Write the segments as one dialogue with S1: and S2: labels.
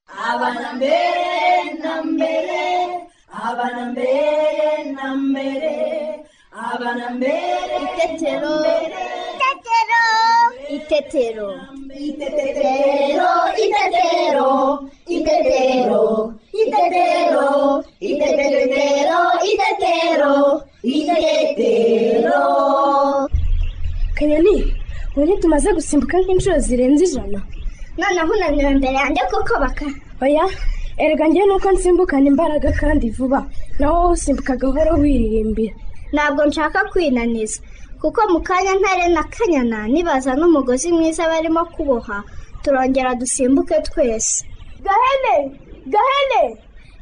S1: abana mbere na mbere abana mbere na mbere abana mbere
S2: Itetero.
S3: Itetero.
S2: Itetero.
S1: Itetero, itetero, itetero, itetero, itetero, itetero, itetero.
S4: kanyoni ubu ntitumaze gusimbuka nk'inshuro zirenze ijana
S3: noneho unanura imbere yanjye kuko baka
S4: oya erega njyewe nuko nsimbukana imbaraga kandi vuba nawe wowe usimbuka gahoro wiririmbira
S3: ntabwo nshaka kwinaniza kuko mu kanya ntare na kanyana nibaza n'umugozi mwiza barimo kuboha turongera dusimbuke twese gahene gahene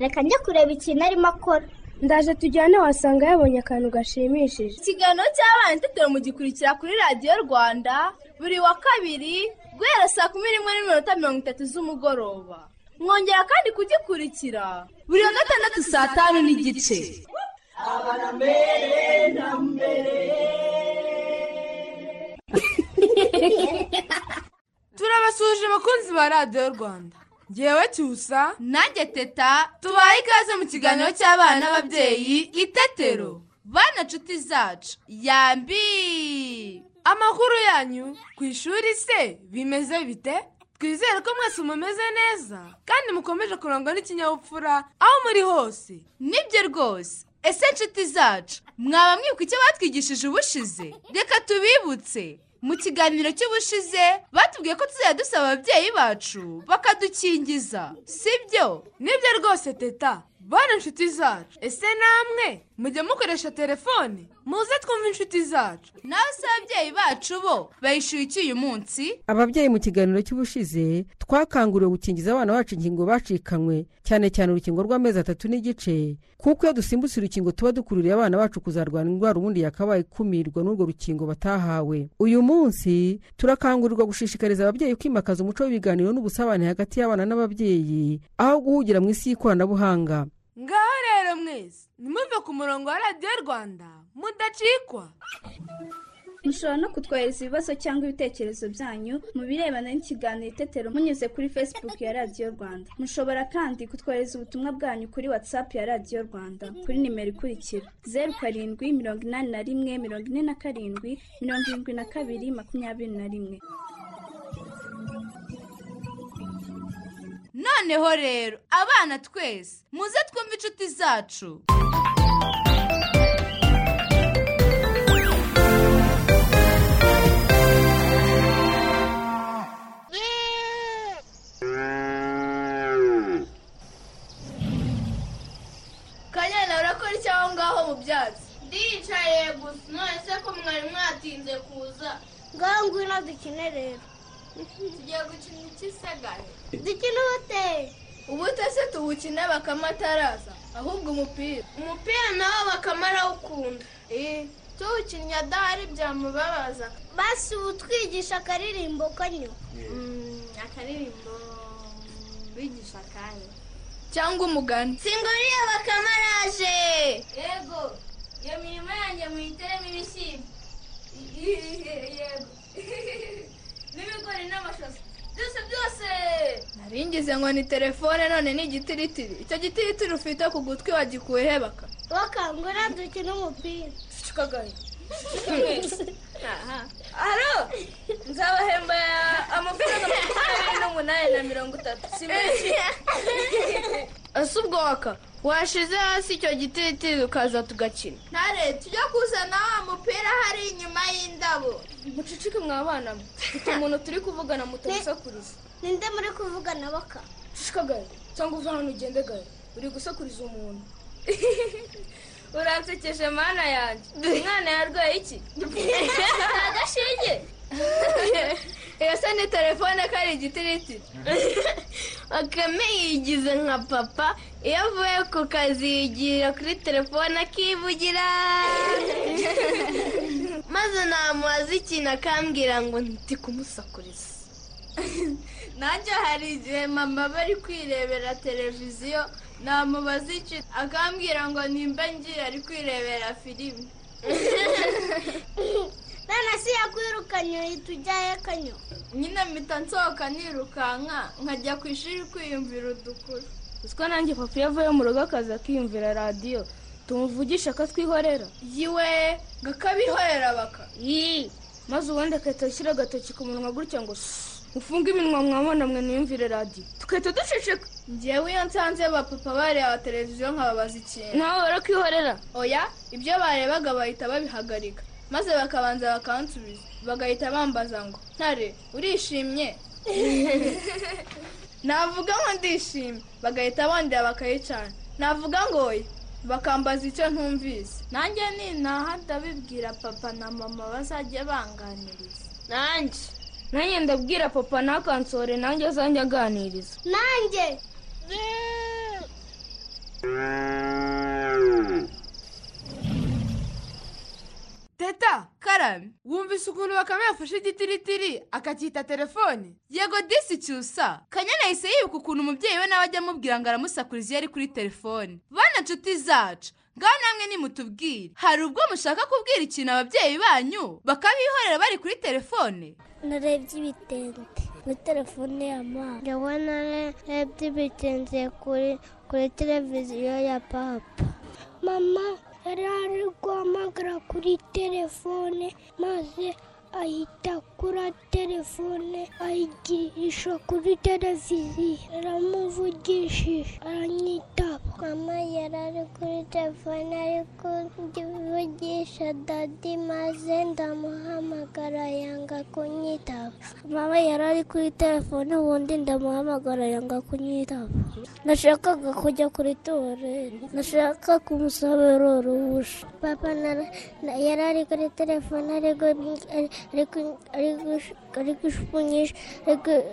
S3: reka njye kureba ikintu arimo akora
S4: ndaje tujyane wasanga yabonye akantu gashimishije
S5: ikiganiro cy'abana itetero mugikurikira kuri radiyo rwanda buri wa kabiri guhera saa kumi n'imwe n'iminota mirongo itatu z'umugoroba mwongera kandi kugikurikira buri wa gatandatu saa tanu n'igice turabasuhuje abakunzi ba radiyo rwanda ngewe cyusa nanjye teta tubaye ikaze mu kiganiro cy'abana n'ababyeyi itetero bana nshuti zacu yambi amakuru yanyu ku ishuri se bimeze bite twizere ko mwese mumeze neza kandi mukomeje kurangwa n'ikinyabupfura aho muri hose nibyo rwose ese nshuti zacu mwaba mwibuka icyo batwigishije ubushize reka tubibutse mu kiganiro cy'ubushize batubwiye ko tuzajya dusaba ababyeyi bacu bakadukingiza sibyo nibyo rwose teta bana inshuti zacu ese namwe mujya mukoresha telefone muze twumve inshuti zacu nawe se ababyeyi bacu bo bayishyuye iki uyu munsi
S6: ababyeyi mu kiganiro cy'ubushize twakanguriwe gukingiza abana bacu inkingo bacikanywe cyane cyane urukingo rw'amezi atatu n'igice kuko iyo dusimbutse urukingo tuba dukururiye abana bacu kuzarwara indwara ubundi yakabaye ikumirwa n'urwo rukingo batahawe uyu munsi turakangurirwa gushishikariza ababyeyi kwimakaza umuco w'ibiganiro n'ubusabane hagati y'abana n'ababyeyi aho guhugira mu isi y'ikoranabuhanga
S5: ngaho rero mwese nimumve ku murongo wa radiyo rwanda mudacikwa
S7: mushobora no kutwohereza ibibazo cyangwa ibitekerezo byanyu mu birebana n'ikiganiro itetero munyuze kuri facebook ya radiyo rwanda mushobora kandi kutwohereza ubutumwa bwanyu kuri whatsapp ya radiyo rwanda kuri nimero ikurikira zeru karindwi mirongo inani na rimwe mirongo ine na karindwi mirongo irindwi na kabiri makumyabiri na rimwe
S5: noneho rero abana twese muze twumve inshuti zacu
S8: kanyana urakora iki aho ngaho mu byatsi ndicaye gusa none se ko mwari mwatinze kuza
S3: ngaho ngwino dukine rero
S8: tugiye gukina ikisigane
S3: dukine ubute
S8: ubute se tuwukine bakame ataraza ahubwo umupira umupira nawe bakame arawukunda eh tuwukinnye adahari byamubabaza
S3: basi ubu twigisha akaririmbo kanyu
S8: Mm, akaririmbo bigisha akanya cyangwa umugani singuriye bakame araje yego iyo mirimo yanjye muyiteremo ibishyimbo yego n'ibigori n'amashaza byose byose naringize ngo ni telefone none ni igitiritiri icyo gitiritiri ufite ku gutwi wagikuye hebaka
S3: bakangura dukine umupira
S8: shikagaye haro nzabahemba amafaranga makumyabiri n'umunani na mirongo itatu si menshi ese ubwo waka washize hasi icyo gitiritiri ukaza tugakina ntare tujya kuzana wa mupira hari inyuma y'indabo mucucike mwa bana mwe mfite umuntu turi kuvugana mutamusakuriza
S3: ninde muri kuvugana baka
S8: shikagaye cyangwa uva hano ugende gaye uri gusakuriza umuntu uransekeje mana yanjye umwana yarwaye iki agashinge iyo se ni telefone ko ari igitiriti bakame yigize nka papa iyo avuye ku kazi yigira kuri telefone akivugira maze namubaza ikintu akambwira ngo ndi kumusakuriza nanjye hari igihe mama aba ari kwirebera televiziyo namubaza iki akambwira ngo nimba ngiye ari kwirebera filime
S3: none se
S2: ese yakwirukanye uhita ujyayo kanyo
S8: nyine mpita nsohoka nirukanka nkajya ku ishuri kwiyumvira udukuru
S4: uziko nanjye papa iyo avuye mu rugo akaza akiyumvira radiyo tumuvugisha akatwihorera
S8: yiwe gakabihorera baka
S4: yii maze ubundi agahita ashyira agatoki ku munwa gutya ngo "Shh, ufunge iminwa mwabona mwe mwiyumvire radiyo tugahita duceceka
S8: ngewe iyo nsanze bapapa bareba televiziyo nkababaza ikintu
S4: nawe barakwihorera
S8: oya ibyo barebaga bahita babihagarika maze bakabanza bakansubiza bagahita bambaza ngo ntare urishimye navuga ngo ndishimye bagahita bongera bakayicana navuga ngo oya bakambaza icyo ntumvise nanjye nintaha ndabibwira papa na mama bazajya banganiriza
S4: nanjye nanjye ndabwira papa nakansore nanjye azanjye aganiriza
S2: nanjye
S5: teta karame wumvise ukuntu bakame yafashe igitiritiri akacyita telefone yego disi cyusa kanya nahise yibuka ukuntu umubyeyi we nawe ajya amubwira ngo aramusakuriza iyo ari kuri telefone bana nshuti zacu ngaho namwe nimutubwire hari ubwo mushaka kubwira ikintu ababyeyi banyu bakabihorera bari kuri telefone
S2: narebye ibitente muri telefone ya mama ndabona narebye ibitente kuri kuri televiziyo ya papa mama yari ari guhamagara kuri telefone maze ahita kura telefone ayigirisha kuri televiziyo aramuvugishije aranyitaba mama yari ari kuri telefone ari kuvugisha dadi maze ndamuhamagara yanga kunyitaba mama yari ari kuri telefone ubundi ndamuhamagara yanga kunyitaba nashakaga kujya kuri tuwarete nashaka kumusabira uruhusha papa nara- na- yari ari kuri telefone ari gu- ari- ari ku- ari gush- ari gushukunyisha ari gu-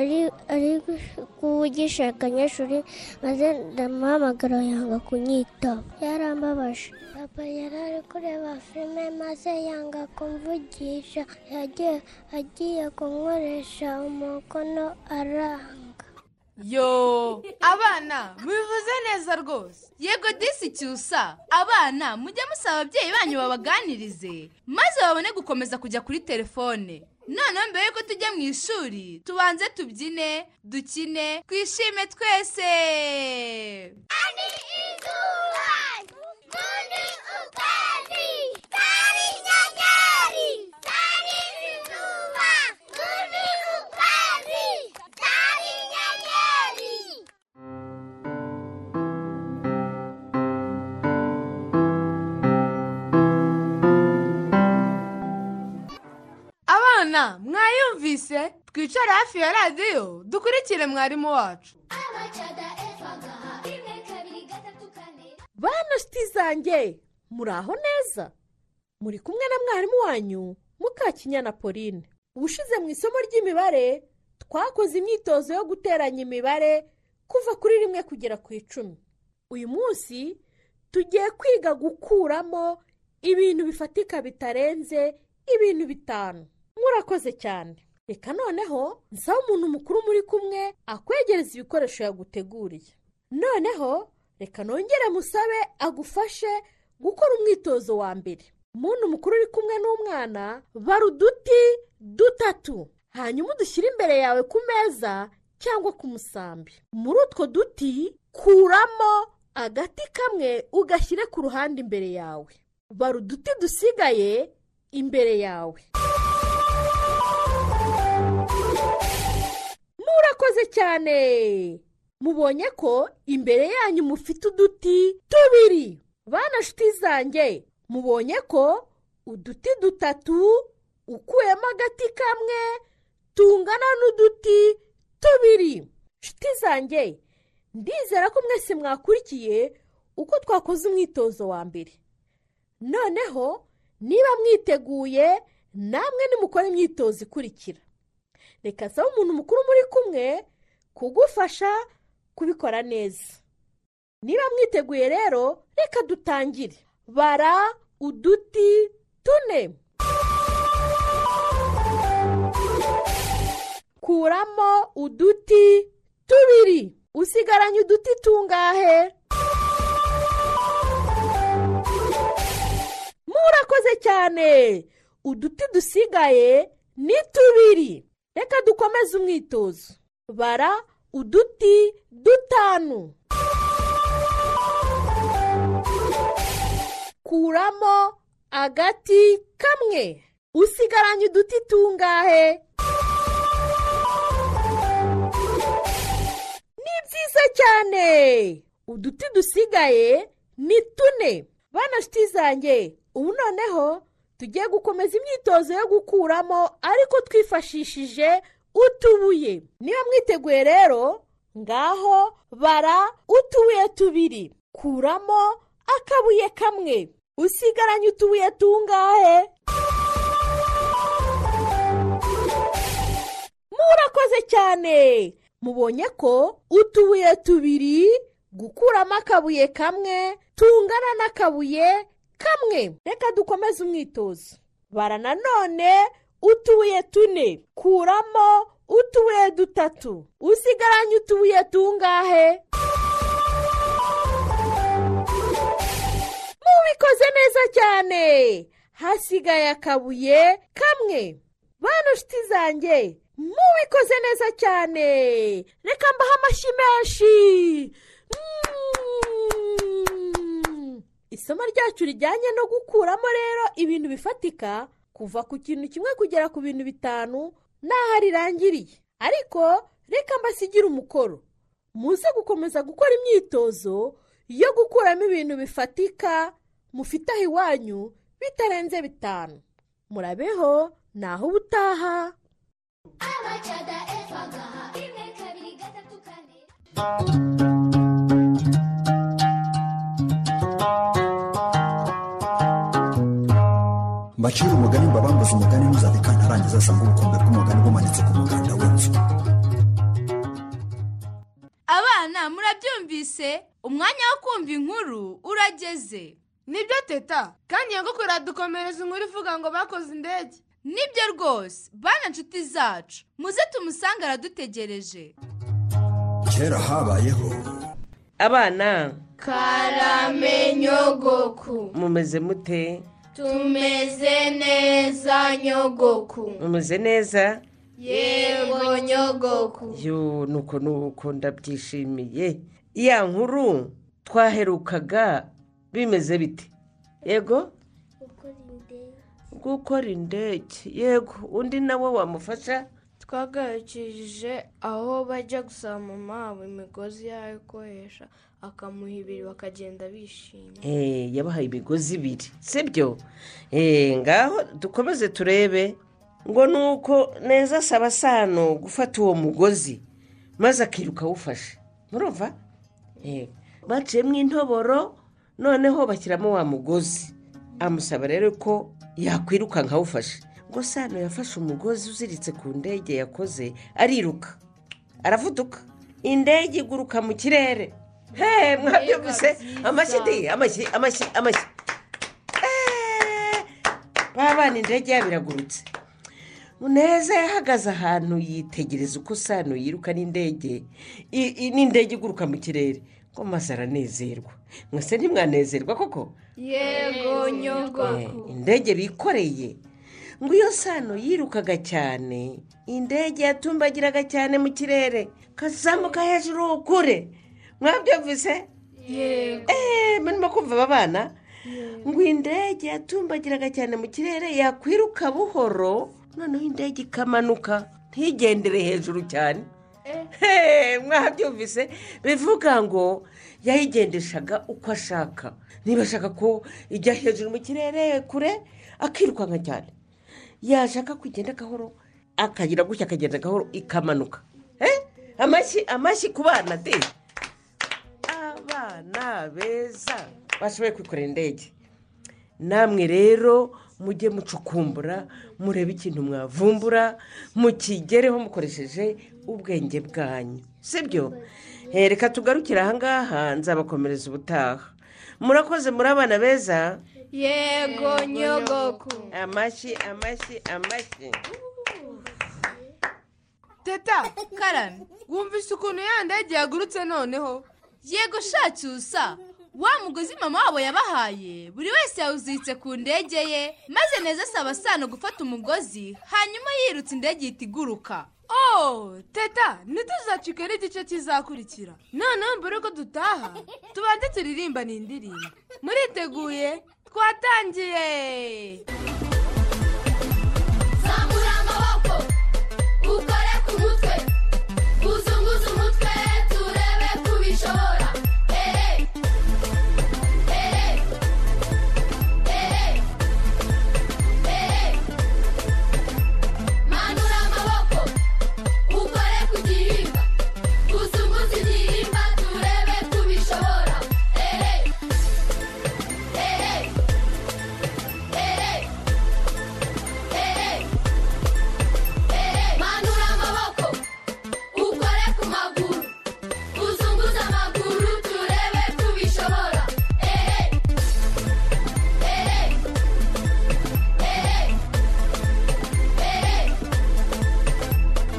S2: ari- ari gush- kuvugisha akanyeshuri maze ndamuhamagara yanga kunyitaba yarambabaje papa yari ari kureba filime maze yanga kumvugisha yagiye agiye kunkoresha umukono aranga
S5: yo abana mubivuze neza rwose yego disi cyusa abana mujye musaba ababyeyi banyu babaganirize maze babone gukomeza kujya kuri telefone noneho mbere yuko tujya mu ishuri tubanze tubyine dukine twishime twese abana mwayumvise twicare hafi ya radiyo dukurikire mwarimu wacu
S9: bana nshuti zanjye muraho neza muri kumwe na mwarimu wanyu mukakinyana pauline ubushize mu isomo ry'imibare twakoze imyitozo yo guteranya imibare kuva kuri rimwe kugera ku icumi uyu munsi tugiye kwiga gukuramo ibintu bifatika bitarenze ibintu bitanu murakoze cyane reka noneho nsaba umuntu mukuru muri kumwe akwegereza ibikoresho yaguteguriye noneho reka nongere musabe agufashe gukora umwitozo wa mbere umuntu mukuru uri kumwe n'umwana bara uduti dutatu hanyuma udushyire imbere yawe ku meza cyangwa ku musambi muri utwo duti kuramo agati kamwe ugashyire ku ruhande imbere yawe bara uduti dusigaye imbere yawe murakoze cyane mubonye ko imbere yanyu mufite uduti tubiri bana nshuti zanjye mubonye ko uduti dutatu ukuyemo agati kamwe tungana n'uduti tubiri nshuti zanjye ndizera ko mwese mwakurikiye uko twakoze umwitozo wa mbere noneho niba mwiteguye namwe nimukora imyitozo ikurikira reka nsaba umuntu mukuru muri kumwe kugufasha kubikora neza niba mwiteguye rero reka dutangire bara uduti tune kuramo uduti tubiri usigaranye uduti tungahe murakoze cyane uduti dusigaye ni tubiri reka dukomeze umwitozo bara uduti dutanu kuramo agati kamwe usigaranye uduti tungahe ni byiza cyane uduti dusigaye ni tune bana nshuti zanjye ubu noneho tugiye gukomeza imyitozo yo gukuramo ariko twifashishije utubuye niba mwiteguye rero ngaho bara utubuye tubiri kuramo akabuye kamwe usigaranye utubuye tungahe murakoze cyane mubonye ko utubuye tubiri gukuramo akabuye kamwe tungana n'akabuye kamwe reka dukomeze umwitozo bara nanone utubuye tune kuramo utubuye dutatu usigaranye utubuye tungahe mubikoze neza cyane hasigaye akabuye kamwe bano nshuti zanjye mubikoze neza cyane reka mbahe amashyi menshi Mm. isomo ryacu rijyanye no gukuramo rero ibintu bifatika kuva ku kintu kimwe kugera ku bintu bitanu n'aho rirangiriye ariko reka mbasigire umukoro muze gukomeza gukora imyitozo yo gukuramo ibintu bifatika mufite aho iwanyu bitarenze bitanu murabeho naho ubutaha
S10: mbacira umugani mbabambuze umugani ntuzave kantarangiza asanga ubukombe bw'umugani bumanitse ku muganda w'inzu
S5: abana murabyumvise umwanya wo kumva inkuru urageze nibyo teta kandi iyo nkoko iradukomereza inkuru ivuga ngo bakoze indege nibyo rwose bana nshuti zacu muze tumusange aradutegereje
S10: kera habayeho
S11: abana
S8: karamenyogoku
S11: mumeze mute
S8: tumeze neza nyogoku
S11: mumeze neza
S8: yego nyogoku
S11: yo nuko nuko ndabyishimiye ya nkuru twaherukaga bimeze bite yego gukora indege yego undi nawe wamufasha
S4: twagarukishije aho bajya gusama mama imigozi yayo ikoresha akamuha ibiri bakagenda bishimye
S11: Eh, yabahaye imigozi ibiri sibyo Eh, ngaho dukomeze turebe ngo ni uko neza asaba sano gufata uwo mugozi maze akiruka awufashe murumva Eh, baciyemo intoboro noneho bashyiramo wa mugozi amusaba rero ko yakwiruka nkawufashe ngo sano yafashe umugozi uziritse ku ndege yakoze ariruka aravuduka indege iguruka mu kirere he mwabyumvise amashyi di amashyi amashyi amashyi Eh, ba bana indege yabo iragurutse muneza yahagaze ahantu yitegereza uko sano yiruka n'indege i- i- n'indege iguruka mu kirere ngo maze aranezerwa mwese ntimwanezerwa koko
S8: yego nyogoku
S11: indege bikoreye ngo iyo sano yirukaga cyane indege yatumbagiraga cyane mu kirere kazamuka hejuru kure mwabyumvise
S8: yego
S11: eee murimo kumva aba bana ngo indege yatumbagiraga cyane mu kirere yakwiruka buhoro noneho indege ikamanuka ntigendere hejuru cyane Heee, mwabyumvise bivuga ngo yayigendeshaga uko ashaka niba ashaka ko ijya hejuru mu kirere kure akirukanka cyane yashaka kugenda agahoro akagira gutya akagenda agahoro ikamanuka Eh, amashyi amashyi ku bana de abana beza bashoboye kwikorera indege namwe rero mujye mucukumbura murebe ikintu mwavumbura mukigereho mukoresheje ubwenge bwanyu sibyo Eh, reka tugarukire ahangaha nzabakomereza ubutaha murakoze muri abana beza
S8: yego nyogoku
S11: amashyi amashyi amashyi
S5: teta karame wumvise ukuntu ya ndege yagurutse noneho yego shacyusa wa mugozi mama wabo yabahaye buri wese yawuziritse ku ndege ye maze neza asaba sano gufata umugozi hanyuma yirutse indege ihita iguruka oh teta ntituzacikwe n'igice kizakurikira noneho mbere ko dutaha tubanze turirimbane indirimbo muriteguye twatangiye
S1: zamura amaboko ukore ku mutwe uzunguze umutwe turebe ko ubishobora ehe ehe ehe ehe manura amaboko ukore ku gihimba uzunguze igihimba turebe ko ubishobora ehe ehe ehe manura amaboko ukore ku maguru uzunguze amaguru turebe ko ubishobora ehe ehe ehe ehe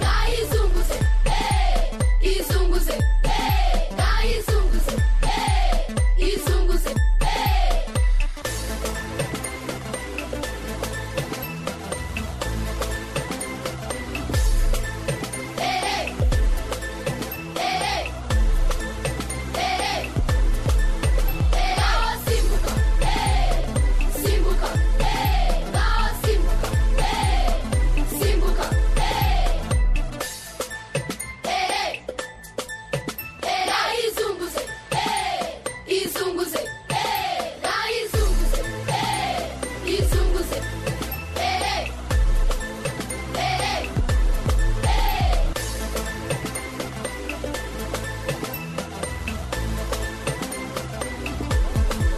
S1: nayizunguze ehe izunguze ehe nayizunguze ehe izunguze ehe Hey! Hey! Hey!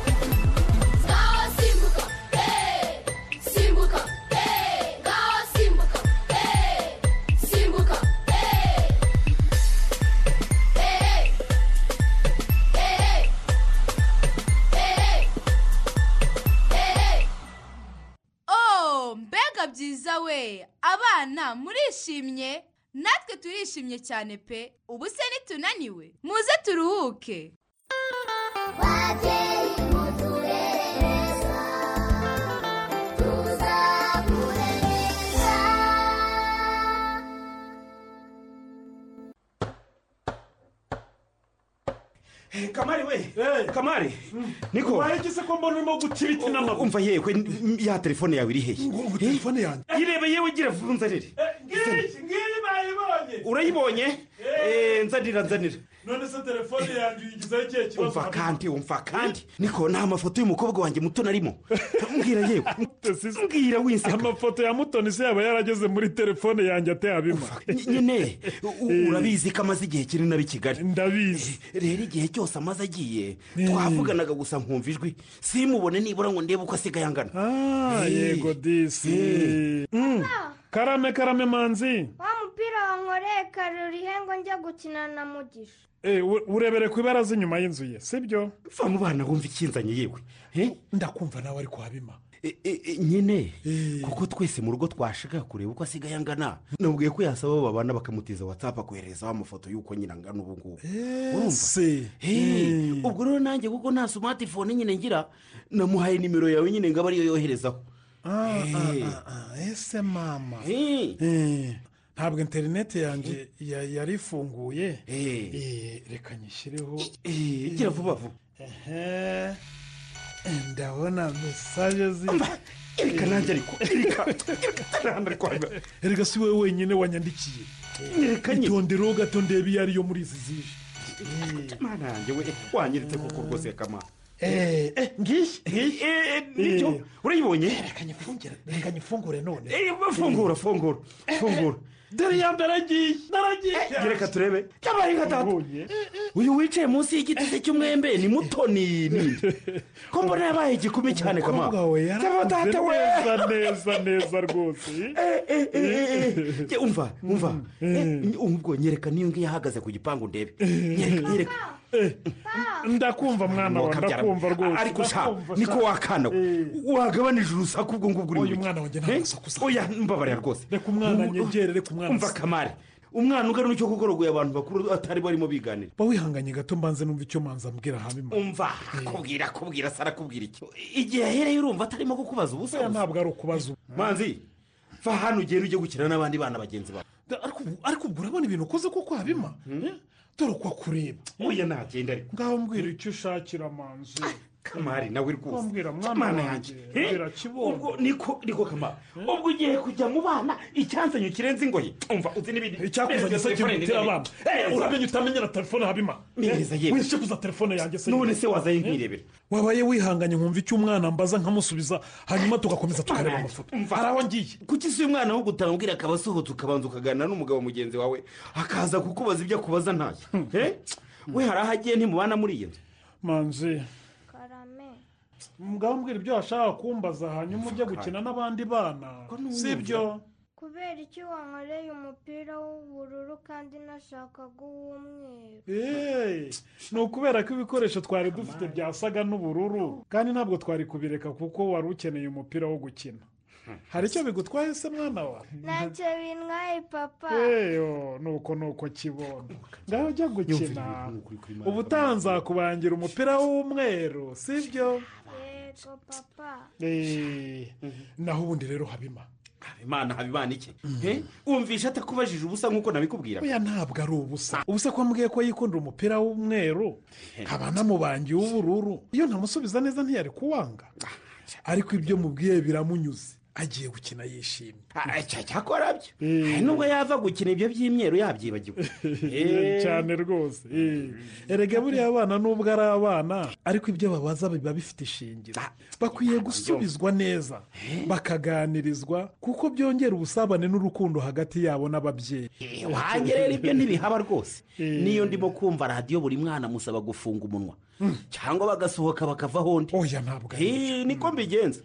S1: Ngaho simbuka, eh, simbuka, eh, ngaho simbuka, eh, simbuka, eh, eh, eh, eh, eh.
S5: oh mbega byiza we abana murishimye natwe turishimye cyane pe ubu se nitunaniwe muze turuhuke
S12: kamari we kamari niko
S13: waye gise ko mbona urimo guca ibiti n'amaguru
S12: umva yewe n- ya telefone yawe iri hehe telefone yanjye irebe yewe gira vuba unzanire
S13: ngiyi ngiyi bayibonye
S12: urayibonye Eh, nzanira nzanira
S13: none se telefone yanjye uyigizeho ikihe kibazo
S12: umva kandi umva kandi niko ni amafoto y'umukobwa wanjye muto narimo mbwira yewe mbwira winseka
S13: amafoto ya mutoni se yaba yarageze muri telefone yanjye ateyabima
S12: nyine u- urabizi ko amaze igihe kinini ari i kigali ndabizi rero igihe cyose amaze agiye twavuganaga gusa nkumva ijwi simubone nibura ngo ndebe uko asigaye angana
S13: yego disi karame karame manzi
S14: wa mupira wankoreye kare urihe ngo njya gukina na mugisha
S13: Eh, u- urebere ku ibaraza inyuma y'inzu ye sibyo
S12: va mu bana wumva ikinzanye yewe
S13: ndakumva nawe ari kuhabima
S12: E- e- e, nyine kuko twese mu rugo twashaka kureba uko asigaye angana nabwiye ko yasaba abo babana bakamutiza watsapu akoherezaho amafoto y'uko nyine angana ubu ngubu urumva Hey, ubwo rero nanjye kuko nta sumatifone nyine ngira namuhaye nimero yawe nyine ngo abe ariyo yoherezaho
S13: Ah,
S12: Eh.
S13: ah, ah, ah, ese mama Eh, ntabwo interineti yanjye ya- yari ifunguye Eh, reka nyishyireho
S12: gira vuba vuba
S13: Ehe. ndabona mesaje zi
S12: Erika nanjye ariko Erika
S13: erega si wowe wenyine wanyandikiye
S12: Erika nyine.
S13: itondereho gato ndebe iyo ariyo muri izi zije
S12: mana yanjye we wanyeretse koko rwose kamara
S13: Eh, eh, ngiyi
S12: nibyo urayibonye
S13: reka nyifungure none
S12: Eh, fungura fungura fungura
S13: dore ya ndaragiye ndaragiye
S12: Eh, reka turebe kabaye gatatu uyu wicaye munsi y'igiti se cy'umwembe ni mutoni ninde ko mbona yabaye igikumi cyane kama
S13: Umukobwa we
S12: Cyangwa
S13: yarakuze
S12: data we
S13: neza neza neza rwose
S12: Je, umva umva Eh, ubwo nyereka niyo ngiyo ahagaze ku gipangu ndebe nyereka nyereka
S13: ndakumva mwana wa ndakumva rwose
S12: ariko sha
S13: ndakumva,
S12: niko
S13: sha.
S12: wakana we wagabanije urusaku ubwo ngubwo uri
S13: Oya, umwana wanjye nta
S12: ntagusakuza oya mbabarira rwose
S13: reka umwana anyegerere ku mwana
S12: umva kamari umwana ugana icyo kugorogoye abantu bakuru atari barimo biganira
S13: ba wihanganye gato mbanze numva icyo manza ambwira habimana
S12: umva akubwira akubwira asa arakubwira iki igihe ahereye urumva atarimo kukubaza ubusa
S13: Oya, ntabwo ari ukubaza
S12: manzi va hano ugenda ujye gukina n'abandi bana bagenzi bawe
S13: Da- ariko ubu- ariko ubwo urabona ibintu ukoze koko habima Eh? dore uko akureba
S12: oya nagenda ariko
S13: ngaho mbwira icyo ushakira manzi
S12: kamari nawe rwose
S13: Wambwira mwana
S12: Kamana
S13: wanjye,
S12: yanjye, eh?
S13: birakibondo.
S12: ubwo niko niko kamara ubwo ugiye kujya mu bana icyanzanyo kirenze ingoyi umva uzi n'ibindi
S13: icyakuzanye se kiri gutera abana Eh, uramenye utamenye na telefone habima
S12: Neza, yewe.
S13: wishe kuza telefone yanjye se
S12: None se wazaye
S13: Eh?
S12: nkirebera.
S13: wabaye wihanganye nkumva icyo umwana ambaza nkamusubiza hanyuma tugakomeza tukareba amafoto
S12: hari aho ngiye kuki si umwana wo gutambwira akaba asohotse ukabanza ukaganira n'umugabo mugenzi wawe akaza kukubaza ibyo akubaza ntayo Eh? we hari aho agiye ntimubana muri iyi nzu
S13: manzi mugabo mbwira ibyo washaka kumbaza hanyuma ujya gukina n'abandi bana si byo
S14: kubera iki wankoreye umupira w'ubururu kandi nashakaga uw'umweru
S13: Hey, ni ukubera ko ibikoresho twari dufite byasaga n'ubururu kandi ntabwo twari kubireka kuko wari ukeneye umupira wo gukina hari icyo bigutwaye se mwana wawe
S14: ntacyo bintwaye papa
S13: yeyo nuko nuko kibondo ngaho ujya gukina uba utanzakubangira umupira w'umweru si byo
S14: yego papa
S13: Eh, naho ubundi rero habima
S12: habimana habimana iki Eh? wumvisha atakubajije ubusa nk'uko nabikubwira
S13: oya ntabwo ari ubusa ubusa ko wambwiye ko yikundira umupira w'umweru nkaba namubangiye uw'ubururu iyo ntamusubiza neza ntiyari kuwanga ariko ibyo mubwiye biramunyuze agiye gukina yishimye
S12: cyakora byo Hari nubwo yava gukina ibyo by'imyeru yabyibagiwe Eh.
S13: cyane rwose eh. erega buriya abana nubwo ari abana ariko ibyo babaza biba bifite ishingiro bakwiye gusubizwa neza bakaganirizwa kuko byongera ubusabane n'urukundo hagati yabo n'ababyeyi
S12: wanjye rero ibyo ntibihaba rwose niyo ndimo kumva radiyo buri mwana amusaba gufunga umunwa cyangwa bagasohoka bakavaho undi
S13: oya ntabwo
S12: niko mbigenza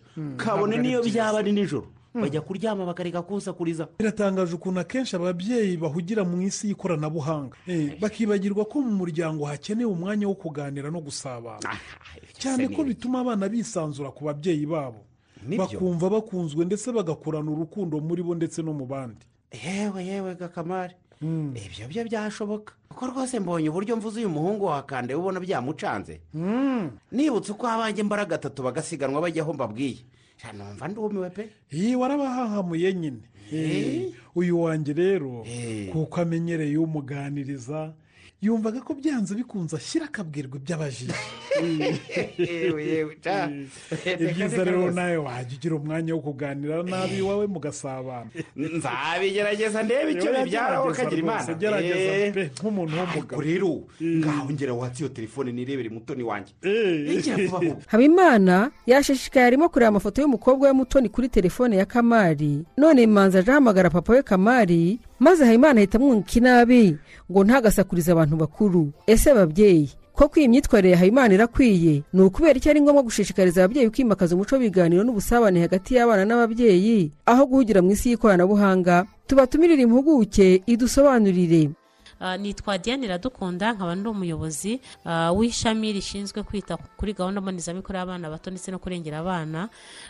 S13: ntabwo
S12: kabone
S13: ari
S12: niyo
S13: byiza.
S12: byaba ari nijoro bajya kuryama bakareka kusakuriza
S13: biratangaje ukuntu akenshi ababyeyi bahugira mu isi y'ikoranabuhanga Eh, bakibagirwa ko mu muryango hakenewe umwanya wo kuganira no gusabana cyane ko bituma abana bisanzura ku babyeyi babo bakumva bakunzwe ndetse bagakurana urukundo muri bo ndetse no mu bandi
S12: yewe yewe gakamari ibyo byo byashoboka kuko rwose mbonye uburyo mvuze uyu muhungu wakande ubona byamucanze nibutse uko abanjye mbara gatatu bagasiganwa bajyaho mbabwiye numva ndumiwe pe
S13: iyi warabahahamuye nyine Eh, uyu wanjye rero kuko amenyereye umuganiriza yumvaga ko byanze bikunze ashyira akabwirwa iby'abajiji
S12: yewe yewe ta
S13: ibyiza rero nawe wajya ugira umwanya wo kuganira nabi iwawe mugasabana
S12: nzabigerageza ndebe icyo
S13: Oya,
S12: bibyaraho
S13: gerageza
S12: kagira imana
S13: rwose, gerageza
S12: Eh.
S13: pe, nk'umuntu w'umugabo
S12: ariko rero ngaho ngera watse iyo telefone nirebere mutoni wanjye igihe vuba vuba
S6: habimana yashishikaye arimo kureba amafoto y'umukobwa we mutoni kuri telefone ya kamari none manza aje ahamagara papa we kamari maze habimana ahita amwunguka inabi ngo ntagasakurize abantu bakuru ese ababyeyi koko iyi myitwarire ya habimana irakwiye ni ukubera icyo ari ngombwa gushishikariza ababyeyi kwimakaza umuco w'ibiganiro n'ubusabane hagati y'abana n'ababyeyi aho guhugira mu isi y'ikoranabuhanga tubatumirire impuguke idusobanurire
S15: Ah, nitwa diane iradukunda nkaba ndi umuyobozi ah, w'ishami rishinzwe kwita kuri gahunda mbonezamikorere y'abana bato ndetse no kurengera abana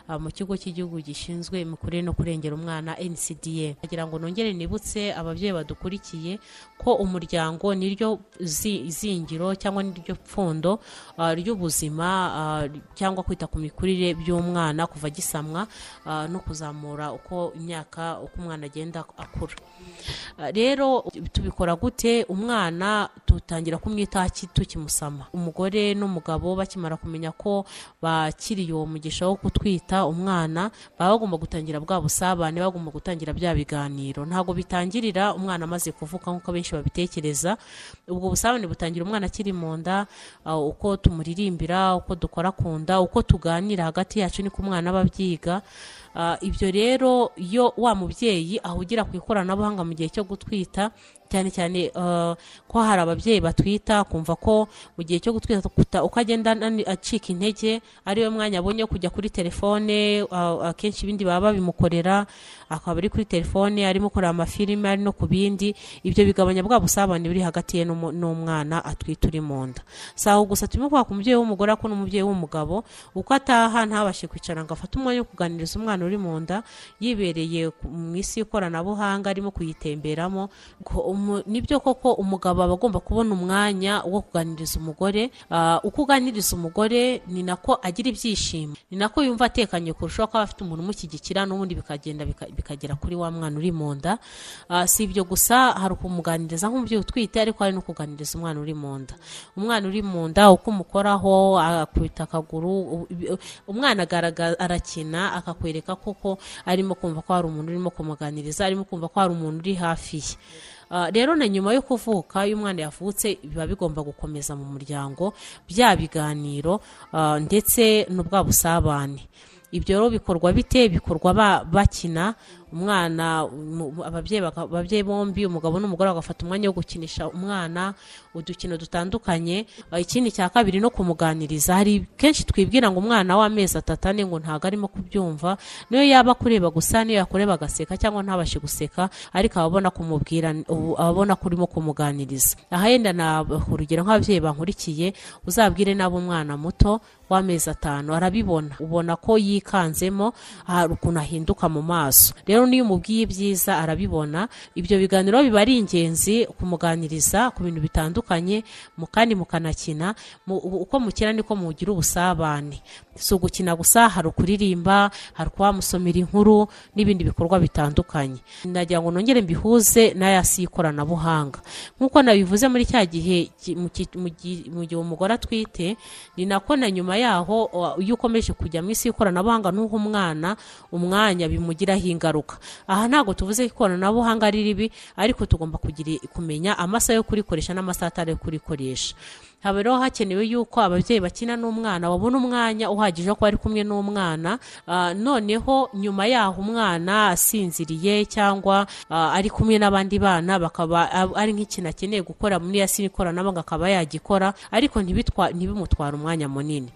S15: ah, mu kigo cy'igihugu gishinzwe imikurire no kurengera umwana ncda kugira ngo nongere nibutse ababyeyi badukurikiye ko umuryango niryo zi- zingiro cyangwa niryo pfundo ah, ry'ubuzima ah, cyangwa kwita ku mikurire by'umwana kuva gisamwa ah, no kuzamura uko imyaka uko umwana agenda akura Ah, rero tubikora gute umwana tutangira kumwitaho aki- tukimusama umugore n'umugabo bakimara kumenya ko bakiriye uwo mugisha wo kutwita umwana baba bagomba gutangira bwa busabane bagomba gutangira bya biganiro ntabwo bitangirira umwana amaze kuvuka nk'uko benshi babitekereza ubwo busabane butangira umwana akiri mu nda ah, uko tumuririmbira uko dukora ku nda uko tuganira hagati yacu niko umwana aba abyiga Ah, ibyo rero iyo wa mubyeyi ahugira ku ikoranabuhanga mu gihe cyo gutwita cyane cyane ah, ko hari ababyeyi batwita kumva ko mu gihe cyo gutwita kuta- uko agenda anani- acika intege ariwe mwanya abonye wo kujya kuri telefone ah, akenshi ibindi baba babimukorera akaba ari kuri telefone arimo kureba amafilime ari no ku bindi ibyo bigabanya bwa busabane buri hagati ye n'umu- n'umwana atwite uri mu nda si aho gusa turimo kwaka umubyeyi w'umugore ariko n'umubyeyi w'umugabo uko ataha ntabashe kwicara ngo afate umwanya wo kuganiriza umwana umwana uri mu nda yibereye ku- mu isi y'ikoranabuhanga arimo kuyitemberamo Ko umu- nibyo koko umugabo aba agomba kubona umwanya wo kuganiriza umugore Ah, uko uganiriza umugore ni nako agira ibyishimo ni nako yumva atekanye kurushaho kuba afite umuntu umushyigikira n'ubundi bikagenda bika- bikagera kuri wa mwana uri mu nda Ah, si ibyo gusa hari ukumuganiriza nk'umubyeyi utwite ariko hari no kuganiriza umwana uri mu nda umwana uri mu nda uko umukoraho akubita akaguru u- ibi- umwana agaraga- arakina akakwereka koko arimo kumva ko hari umuntu urimo kumuganiriza arimo kumva ko hari umuntu uri hafi ye Ah, rero na nyuma yo kuvuka iyo umwana yavutse biba bigomba gukomeza mu muryango bya biganiro ah, ndetse n'ubwa busabane ibyo rero bikorwa bite bikorwa ba- bakina umwana mu- ababyeyi baka- ababyeyi bombi umugabo n'umugore bagafata umwanya wo gukinisha umwana udukino dutandukanye Ah, ikindi cya kabiri no kumuganiriza hari kenshi twibwira ngo umwana w'amezi atatu ane ngo ntabwo arimo kubyumva niyo yaba akureba gusa niyo yakureba agaseka cyangwa ntabashe guseka ariko aba abona kumubwira ubu- aba abona ko urimo kumuganiriza aha yenda na urugero nk'ababyeyi bankurikiye uzabwire nabi umwana muto w'amezi atanu arabibona ubona ko yikanzemo hari ukuntu ahinduka mu maso rero niyo umubwiye ibyiza arabibona ibyo biganiro biba ari ingenzi kumuganiriza ku bintu bitandukanye mu kandi mukanakina mu- ubu- uko mukina niko mugira ubusabane si ugukina gusa hari ukuririmba hari kubamusomera inkuru n'ibindi bikorwa bitandukanye nagira ngo nongere mbihuze n'ayasi y'ikoranabuhanga nk'uko nabivuze muri cya gihe ki- mu ki- mu gi- mu gihe umugore atwite ni nako na nyuma yaho o- iyo ukomeje kujya mu isi y'ikoranabuhanga n'uha umwana umwanya bimugiraho ingaruka aha ntabwo tuvuze ko ikoranabuhanga ari ribi ariko tugomba kugira kumenya amasaha yo kurikoresha n'amasaha atari yo kurikoresha haba rero hakenewe yuko ababyeyi bakina n'umwana babona umwanya uhagije wo kuba ari kumwe n'umwana Ah, noneho nyuma yaho umwana asinziriye cyangwa ah, ari kumwe n'abandi bana bakaba ab- ari nk'ikintu akeneye gukora muri ya sini ikoranabuhanga akaba yagikora ariko ntibitwa- ntibimutwara umwanya munini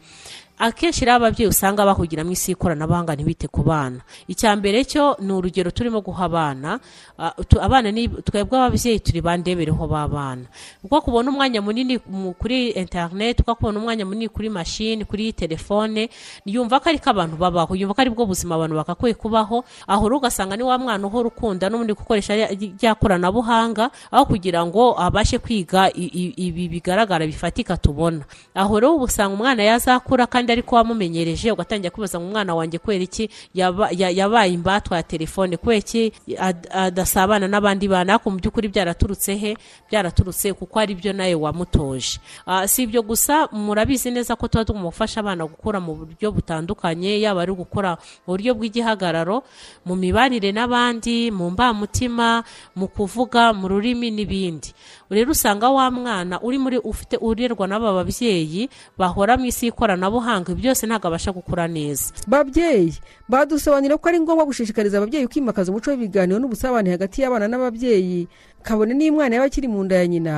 S15: akenshi rero ababyeyi usanga bahugira mu isi y'ikoranabuhanga ntibite ku bana icya mbere cyo ni urugero turimo guha abana Ah, tu- abana ni twebwe ababyeyi turi bandebereho b'abana ubwo kubona umwanya munini mu- kuri interineti ubwo kubona umwanya munini kuri mashini kuri telefone yumva ko ariko abantu babaho yumva ko aribwo buzima abantu bagakwiye kubaho aho rero ugasanga ni wa mwana uhora ukunda n'ubundi gukoresha rya- rya koranabuhanga aho kugira ngo abashe kwiga i- i- ibi bigaragara bifatika tubona aho rero uba usanga umwana yazakura kandi ariko wamumenyereje ugatangira kwibaza ngo umwana wanjye kubera iki yaba- ya- yabaye imbatwa ya telefone kubera iki ad- adasabana n'abandi bana ariko mu by'ukuri byaraturutse he byaraturutse kuko ari byo nawe wamutoje Ah, si ibyo gusa murabizi neza ko tuba tugomba gufasha abana gukura mu buryo butandukanye yaba ari gukora mu buryo bw'igihagararo mu mibanire n'abandi mu mbamutima mu kuvuga mu rurimi n'ibindi rero usanga wa mwana uri muri ufite urerwa n'aba babyeyi bahora mu isi y'ikoranabuhanga ibi byose ntabwo abasha gukura neza
S6: babyeyi badusobanurira ko ari ngombwa gushishikariza ababyeyi kwimakaza umuco w'ibiganiro n'ubusabane hagati y'abana n'ababyeyi kabone n'umwana yaba akiri mu nda ya nyina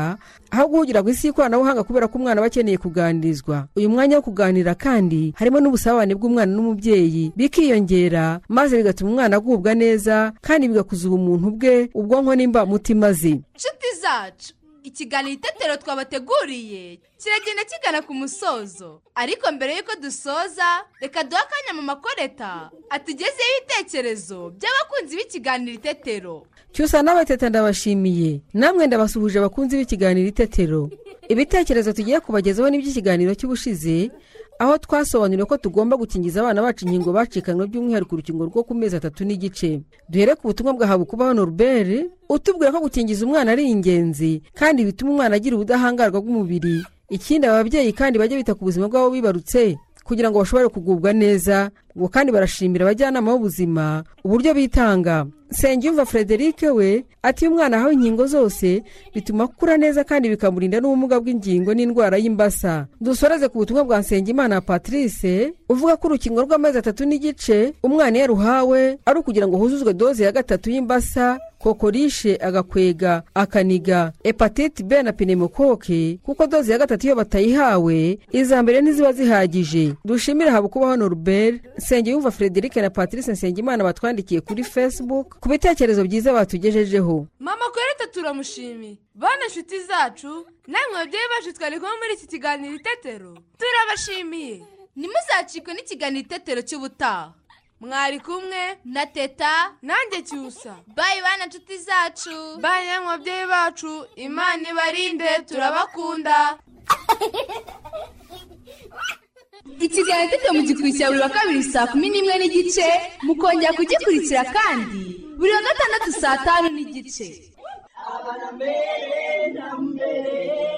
S6: aho guhugira ku isi y'ikoranabuhanga kubera ko umwana aba akeneye kuganirizwa uyu mwanya wo kuganira kandi harimo n'ubusabane bw'umwana n'umubyeyi bikiyongera maze bigatuma umwana agubwa neza kandi bigakuza ubumuntu bwe ubwonko n'imbamutima ze
S5: inshuti zacu ikiganiro itetero twabateguriye kiragenda kigana ku musozo ariko mbere y'uko dusoza reka duhe akanya mu makoreta atugezeho ibitekerezo by'abakunzi b'ikiganiro itetero
S6: cyusa n'abateta ndabashimiye namwe ndabasuhuje abakunzi b'ikiganiro itetero ibitekerezo tugiye kubagezaho n'iby'ikiganiro cy'ubushize aho twasobanuriwe ko tugomba gukingiza abana bacu inkingo bacikanywe by'umwihariko urukingo rwo ku mezi atatu n'igice duhere ku butumwa bwa habukubaho noruberi utubwira ko gukingiza umwana ari ingenzi kandi bituma umwana agira ubudahangarwa bw'umubiri ikindi aba babyeyi kandi bajye bita ku buzima bw'abo bibarutse kugira ngo bashobore kugubwa neza ngo kandi barashimira abajyanama b'ubuzima uburyo bitanga nsengiyumva frederic we ati iyo umwana ahawe inkingo zose bituma akura neza kandi bikamurinda n'ubumuga bw'ingingo n'indwara y'imbasa dusoreze ku butumwa bwa nsengimana patrice uvuga ko urukingo rw'amezi atatu n'igice umwana iyo aruhawe ari ukugira ngo huzuzwe doze ya gatatu y'imbasa kokorishe agakwega akaniga hepatite b na pneumokoke kuko doze ya gatatu iyo batayihawe iza mbere ntiziba zihagije dushimire haba kubaho noruberi nsengiyumva frederic na patrice nsengimana batwandikiye kuri facebook ku bitekerezo byiza batugejejeho
S5: mama koreta turamushimiye bana inshuti zacu namwe babyeyi bacu twari kumwe muri iki kiganiro itetero turabashimiye ntimuzacikwe n'ikiganiro itetero cy'ubutaha
S8: mwari kumwe na teta nanjye cyusa bayi bana nshuti zacu bayi namwe babyeyi bacu imana ibarinde turabakunda
S5: ikiganiro tete mu gikurikira buri wa kabiri saa kumi n'imwe n'igice mukongera kugikurikira kandi buri wa gatandatu saa tanu n'igice
S9: Abana mbere na mbere